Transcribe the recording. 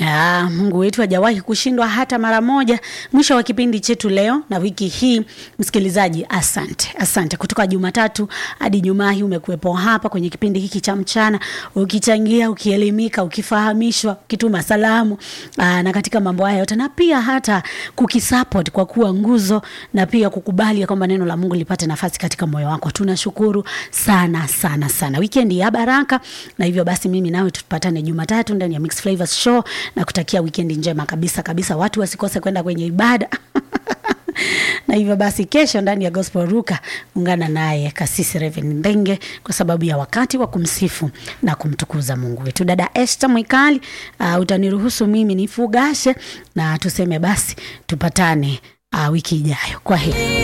Ah, Mungu wetu hajawahi kushindwa hata mara moja. Mwisho wa kipindi chetu leo na wiki hii, msikilizaji, asante asante. Kutoka Jumatatu hadi Jumaa hii umekuwepo hapa kwenye kipindi hiki cha mchana, ukichangia, ukielimika, ukifahamishwa, ukituma salamu aa, na katika mambo haya yote, na pia hata kukisupport kwa kuwa nguzo, na pia kukubali ya kwamba neno la Mungu lipate nafasi katika moyo wako. Tunashukuru sana sana sana. Wikendi ya baraka, na hivyo basi mimi nawe tupatane Jumatatu ndani ya Mix Flavors Show na kutakia wikendi njema kabisa kabisa. Watu wasikose kwenda kwenye ibada na hivyo basi kesho ndani ya Gospel Ruka ungana naye Kasisi Reverend Mbenge kwa sababu ya wakati wa kumsifu na kumtukuza Mungu wetu. Dada Esther Mwikali, uh, utaniruhusu mimi nifugashe na tuseme basi tupatane uh, wiki ijayo. Kwa heri.